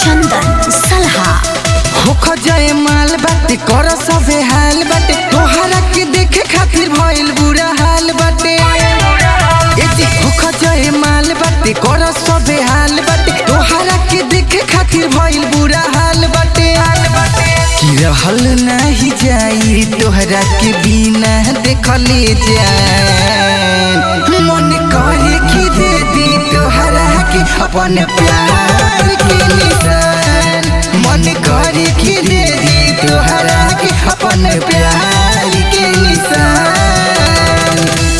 चंदन सलहा होख जाए माल बाटे कर सबे हाल बाटे तोहरा के देखे खातिर भइल बुरा हाल बाटे ए जी होख जाए माल बाटे कर सबे हाल बाटे तोहरा के देखे खातिर भइल बुरा हाल बाटे कि रहल नहीं जाई तोहरा के बिना देखले जाए मन करे कि दे दी तोहरा के अपन प्यार के निशान मन करे कि दे दी तोहरा के अपन प्यार के निशान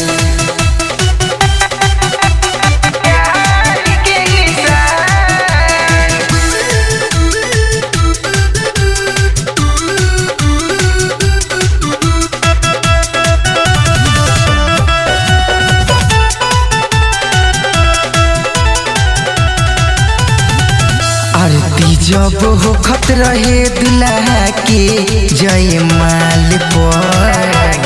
आरती जब हो खत रहे दुल्हा के जय माल पर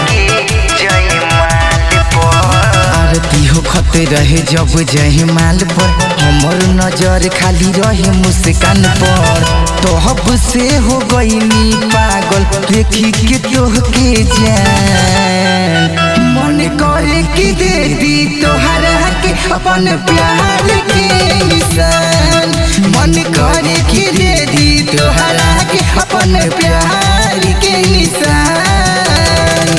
आरती हो खत रहे जब जय माल पर हमर नजर खाली रहे मुस्कान पर तोहब से हो गईनी पागल देखी के तोह के जान मन करे कि दे दी तोहरा के अपन प्यार के निशान मन करे कि दे दी तोहरा के अपन प्यार के निशान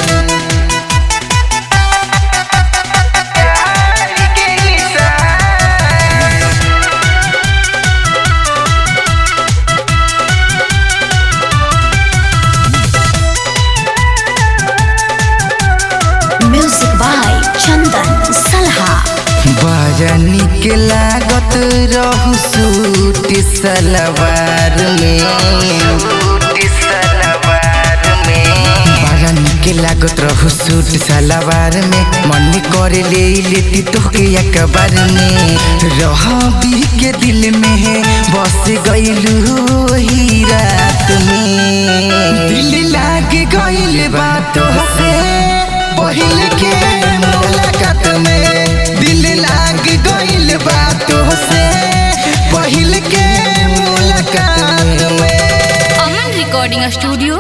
म्यूजिक बाय चंदन सलहा बड़ा निक लागत रहू सूट सलवार में बड़ा निक लागत रहू सूट सलवार में मन करे ले लेती तोके अखबार में रह भी के दिल में है बस गईलू ही रात में दिल लाग गईल बातों से पहले के मुलाकात में दिल लाग गईल बातों से पहले के मुलाकात में अमन रिकॉर्डिंग स्टूडियो